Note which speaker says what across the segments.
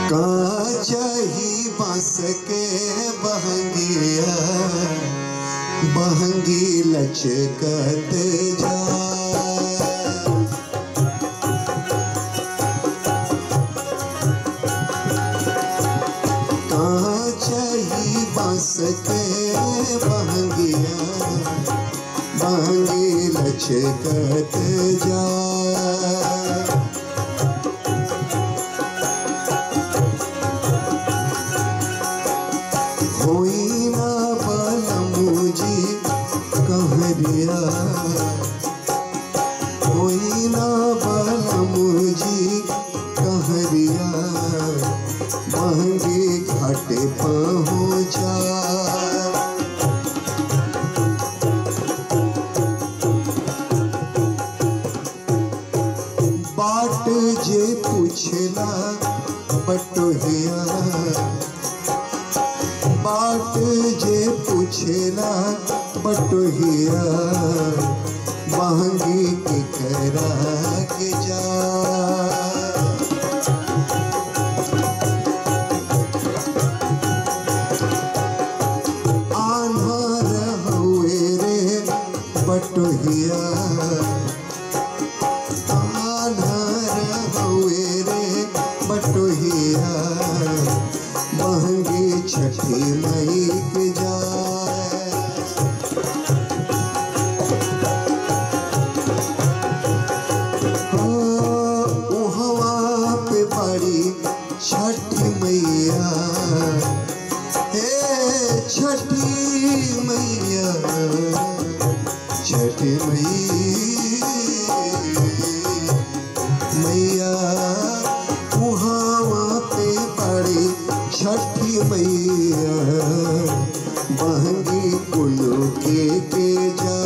Speaker 1: काचही बांस के बहंगिया बहंगी लचकत जा काचही बांस के बहंगिया बहंगी लचकत जा होई ना बलमुजी कहरिया होई ना बलमुजी कहरिया महंगे घाटे पहुँचा बाट जे पूछला बटोहिया बाट जे पूछला बटोहिया महंगी के करा के जा आन्हर हुए रे बटोहिया आन्हर हुए रे बटोहिया महंगी छठी मई के जाए हो, उहवा पे बड़ी छठी मैया हे छठी मैया छठी मैया मैया उहावा पे पड़ी छठी मैया बहंगी कुल्लू के के जा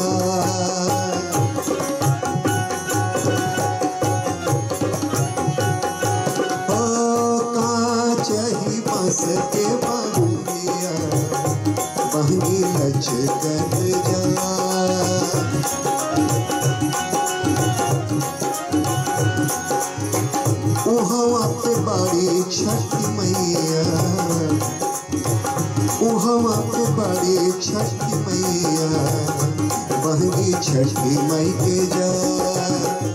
Speaker 1: काचही बस के बहंगिया बहंगी लचकत जा उहवा पे बड़ी छठी मैया उहवा पे बड़ी छठी मैया बहंगी छठी मई के जा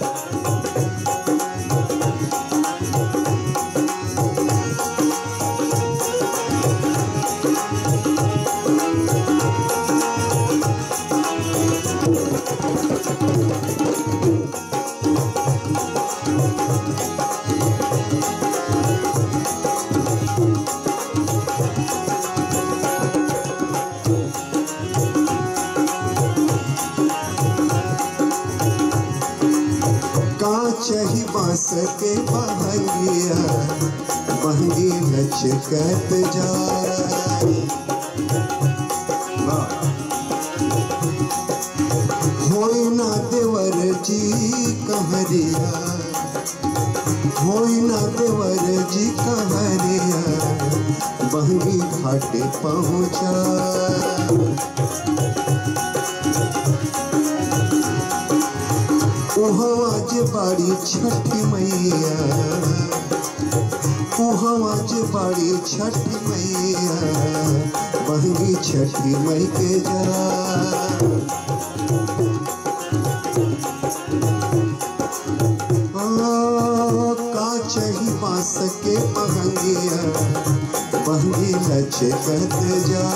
Speaker 1: काचही बांस के बहंगिया बहंगी लचकत जा होई ना देवर जी कहरिया होई ना देवर जी कहरिया बहंगी घाटे पहुँचा उहवा जे बाड़ी छठी मैया उहवा जे बाड़ी छठी मैया बहंगी छठी मई के जा काचही बांस के बहंगिया बहंगी लचकत जा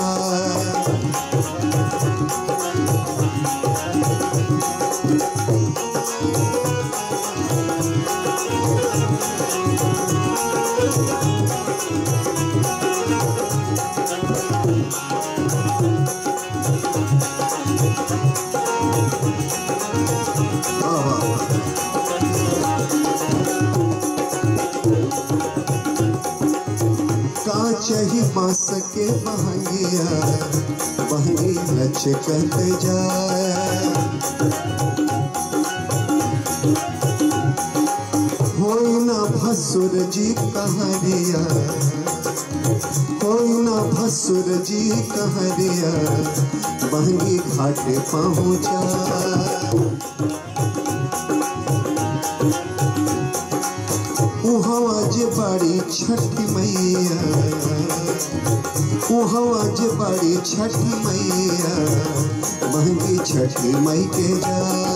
Speaker 1: काचही बांस के बहंगिया बहंगी लचकत जाए होई ना भसुर जी कहरिया होई ना भसुर जी कहरिया बहंगी घाटे पहुँचा उहवा जे बाड़ी छठी मैया उहवा जे बाड़ी छठी मैया महंगी छठी मई के जा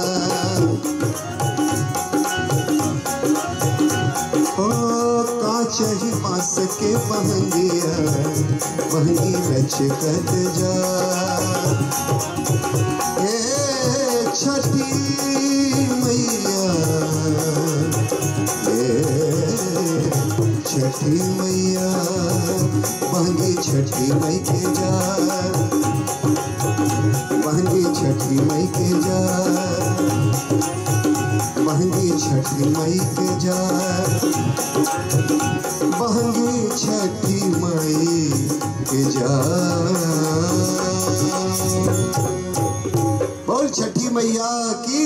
Speaker 1: ओ काचही बास के बहंगिया बहंगी लचकत जा ए छठी मैया ए छठी मैया बहंगी छठी मई के जा बहंगी छठी मई के जा बहंगी छठी मई के जा बहंगी छठी मई के जा बोल छठी मैया की